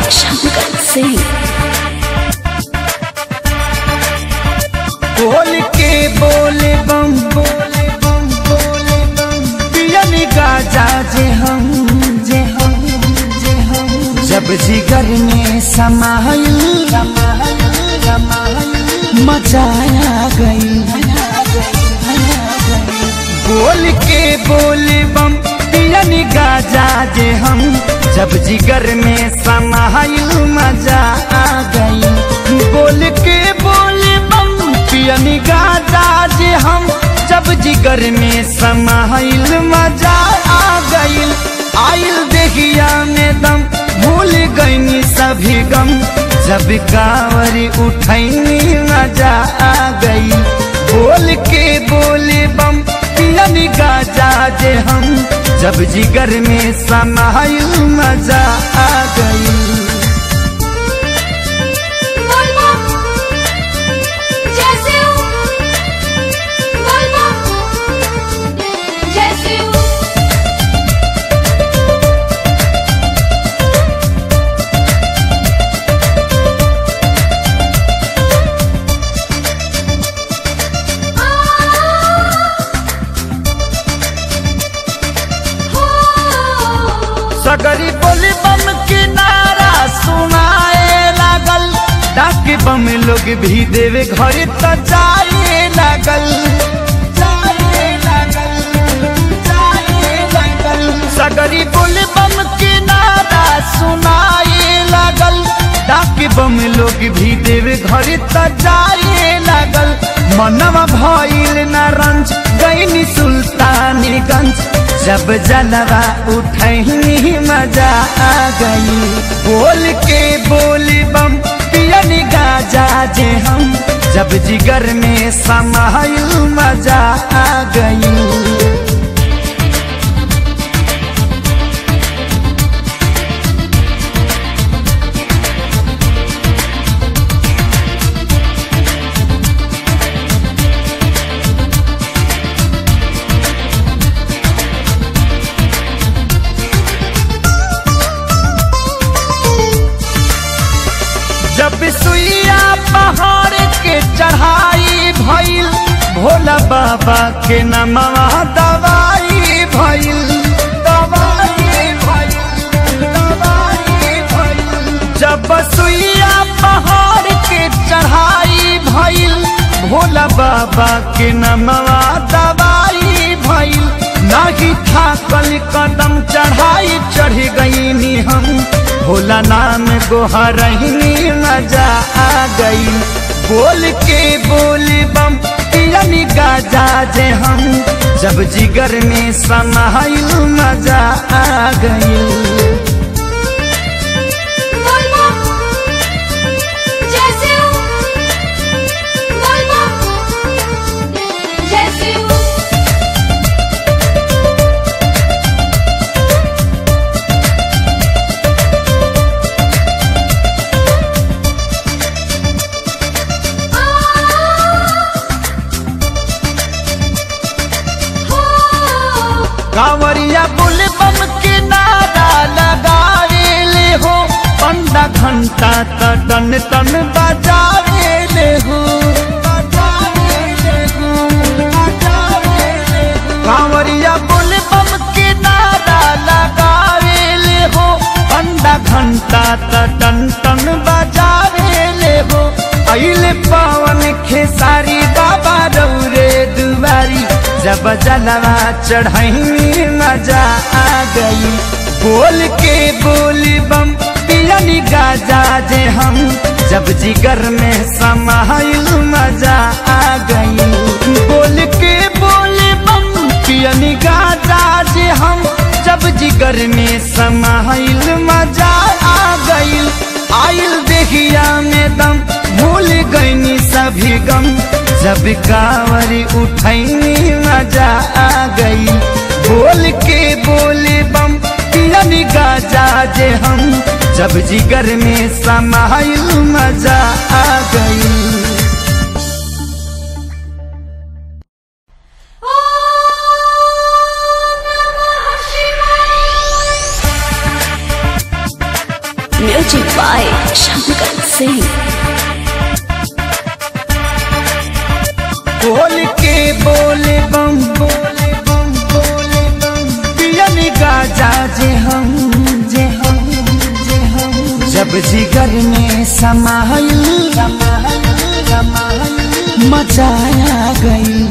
शंकर सिंह बोल के बोले बम बोले बम बोले बम पियन गाजा जे हम जे हम जे हम जब जिगर में समायल समायल समायल मचाया गई बोल के बोले बम पियन गाजा जे हम जब जिगर में समायल मजा आ गई बोल के बोले बम पियन गाजा जे हम जब जिगर में समाइल मजा आ गईल आइल देखिया में दम भूल गईनी सभी गम जब कांवरी उठैनी मजा आ गई बोल के बोले बम पियन गाजा जे हम जब जिगर में समाइल मजा आ गई बोलबो जैसे हूँ बोलबो जैसे हूँ सगरी बोली बम के नारा सुनाए लागल डाक बम लोग भी देवे घर त जाए लागल जाए लागल, जाए लागल। सगरी बोली बम के नारा सुनाए लागल डाक बम लोग भी देवे घर त जाए लागल मनवा भइल न रंज गईनी सुल्तानीगंज जब जलवा उठैनी मजा आ गई बोल के बोली बम पियन गाजा जे हम जब जिगर में समाइल मजा आ गई जब सुइया पहाड़ के चढ़ाई भइल भोला बाबा के नमवा दवाई भइल दवाई भइल दवाई भइल जब सुइया पहाड़ के चढ़ाई भइल भोला बाबा के नमवा दवाई भइल नाही थाकल कदम चढ़ाई चढ़ गईनी हम भोला नाम गोहरहिनी मजा आ गई बोल के बोल बम पियन गाजा जे हम जब जिगर में समाइल मजा आ गई बोलबो जैसे हूँ बोलबो जैसे हूँ कांवरिया बुल बम के नारा लगावे ले हो पंडा घंटा त टन टन बजावे ले हो बजावे ले हो, बजावे ले हो। कांवरिया बुल बम के नारा लगावे ले हो पंडा घंटा त टन टन बजावे ले हो अइले पावन खेसारी बाबा रौरे दुबारी जब जलवा चढ़ैनी मजा आ गई बोल के बोली बम पियन गाजा जे हम जब जिगर में समाइल मजा आ गई बोल के बोले बम पियन गाजा जे हम जब जिगर में समाइल मजा आ गई आइल देखिया में दम भूल गईनी सभी गम जब कांवरी उठैनी मजा आ गई बोल के बोले बम पियन गाजा जे हम जब जिगर में समाइल मजा आ गई ओम नमः शिवाय Music by Shankar Singh. बोल के बोले बम बोले बम बोले बम पियन गाजा जे हम जे हम जे हम जब जिगर में समाइल समाइल समाइल मचाया गई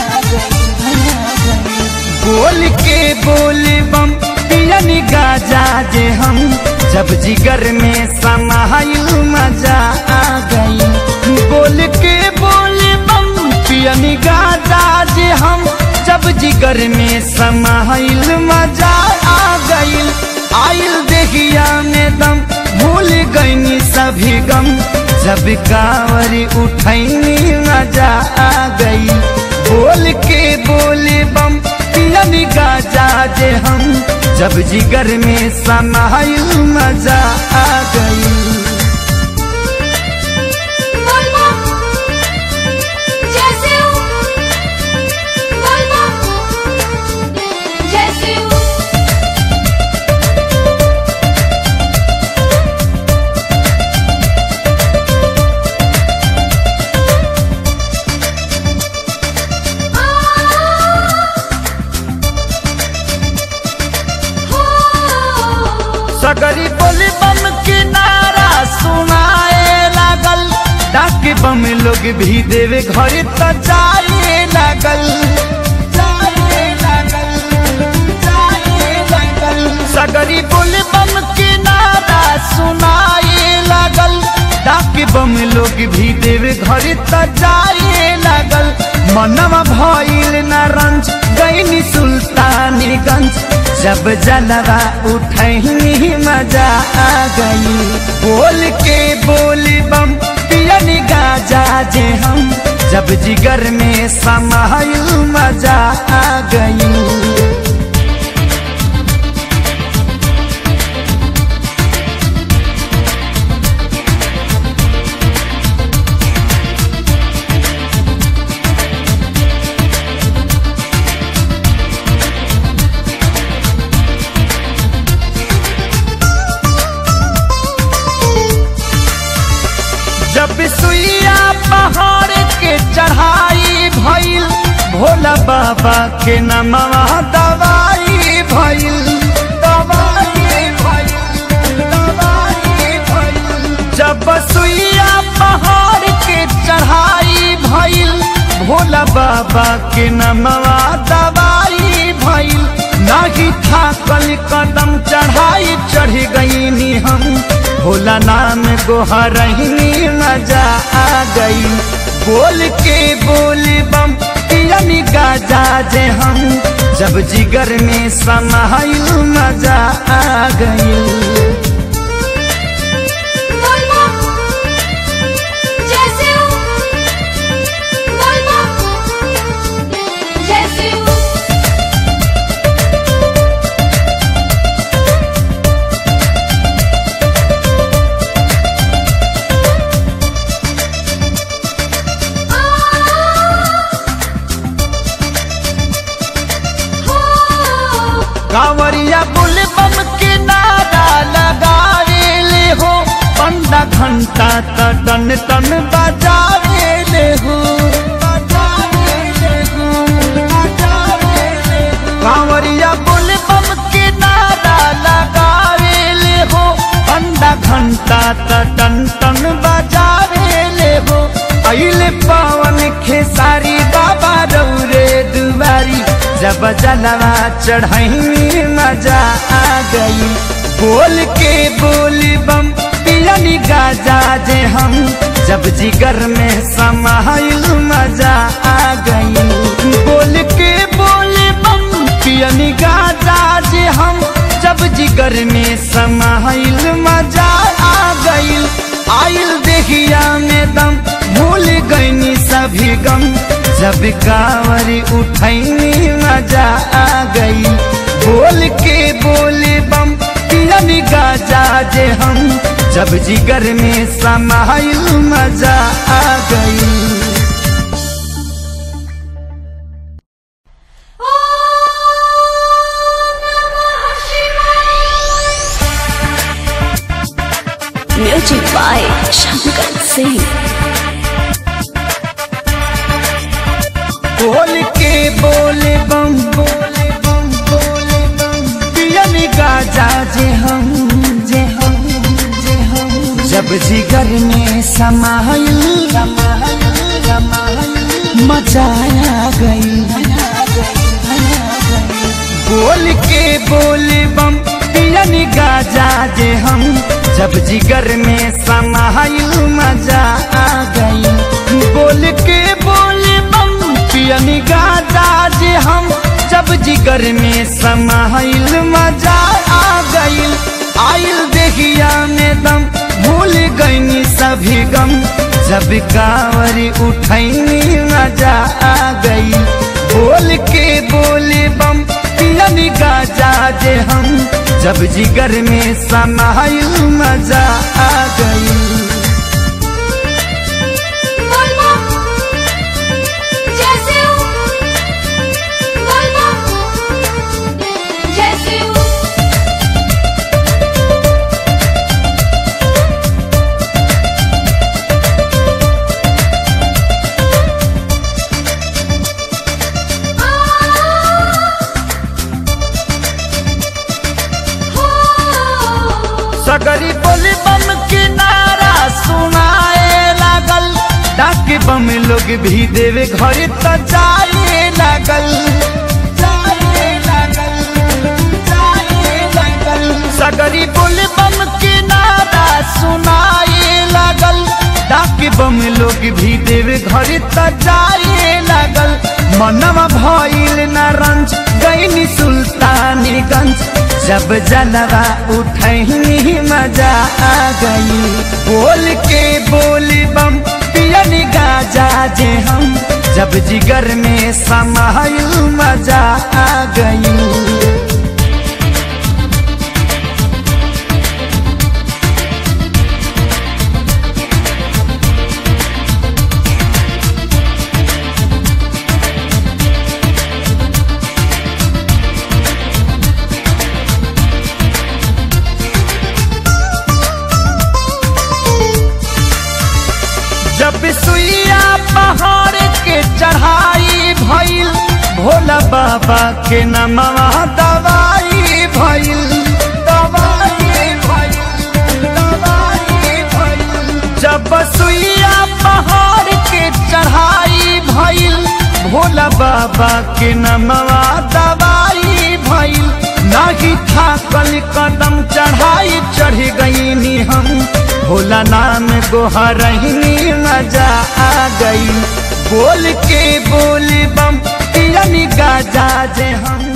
बोल के बोले बम पियन गाजा जे हम जब जिगर में समाइल मजा आ गई बोल के बोले बम पियन गाजा जे हम जब जिगर में समाइल मजा आ गई आइल देखिया में दम भूल गईनी सभी गम जब कांवरी उठैनी मजा आ गई बोल के बोले बम पियन गाजा जे हम जब जिगर में समाइल मजा आ गई बोलबो जैसे हूँ बोलबो जैसे हूँ सगरी बोली बम के नारा सुनाए लागल डाक बम लोग भी देवे घर त जाए लागल जाए लागल, जाए लागल। सगरी बोली बम के नारा सुनाए लागल डाक बम लोग भी देवे घर त जाए लागल मनवा भइल न रंज गईनी सुल्तानीगंज जब जलवा उठनी मजा आ गई बोल के बोली बम पियन गाजा जे हम जब जिगर में समाइल मजा आ गई जब सुइया पहाड़ के चढ़ाई भइल भोला बाबा के नमवा दवाई भइल दवाई भइल दवाई भइल जब सुइया पहाड़ के चढ़ाई भइल भोला बाबा के नमवा दवाई भइल नाही था कल कदम चढ़ाई चढ़ गईनी हम भोला नाम गोहरहिनी मजा आ गई बोल के बोल बम पियन गाजा जे हम जब जिगर में समाइल मजा आ गई बोलबो जैसे हूँ बोलबो जैसे हूँ कांवरिया बुल बम के नारा लगावे ले हो पंडा घंटा त टन टन बजावे ले हो बजावे ले हो, बजावे ले हो। कांवरिया बुल बम के नारा लगावे ले हो पंडा घंटा त टन टन बजावे ले हो अइले पावन खेसारी बाबा रौरे दुबारी जब जलवा चढ़ाई मजा आ गई बोल के बोली बम पियन गाजा जे हम जब जिगर में समाइल मजा आ गई बोल के बोले बम पियन गाजा जे हम जब जिगर में समाइल मजा आ गई आइल देखिया में दम भूल गईनी सभी गम जब कांवरी उठैनी मजा आ गई बोल के बोले बम पियन गाजा जे हम जब जिगर में समाइल मजा आ गई ओम नमः शिवाय म्यूजिक बाय शंकर सिंह बोल के बोले बम बोले बम बोले बम पियन गाजा जे हम जे हम जे हम जब जिगर में समाइल समाइल समाइल मचाया गई बोल के बोले बम पियन गाजा जे हम जब जिगर में समाइल मजा आ गई बोल के बोले बम पियन गाजा जे हम जब जिगर में समाइल मजा आ गई आइल देहिया में दम भूल गईनी सभी गम जब कांवरी उठैनी मजा आ गई बोल के बोले बम पियन गाजा जे हम जब जिगर में समाइल मजा आ गई बोलबो जैसे हूँ बोलबो जैसे हूँ सगरी बोली बम के नारा सुनाए लागल डाक बम लोग भी देवे घर त जाए लागल जाए लागल जाए लागल सगरी बोली बम के नारा सुनाए लागल डाक बम लोग भी देवे घर त जाए लागल मनवा भइल न रंज गईनी सुल्तानीगंज जब जलवा उठैनी मजा आ गई बोल के बोली बम पियन गाजा जे हम जब जिगर में समाइल मजा आ गई जब सुइया पहाड़ के चढ़ाई भइल भोला बाबा के नमवा दवाई भइल दवाई भइल दवाई भइल जब सुइया पहाड़ के चढ़ाई भइल भोला बाबा के नमवा दवाई भइल नाही थाकल कदम चढ़ाई चढ़ गईनी हम भोला नाम गोहरहिनी मजा आ गई बोल के बोल बम पियन गाजा जे हम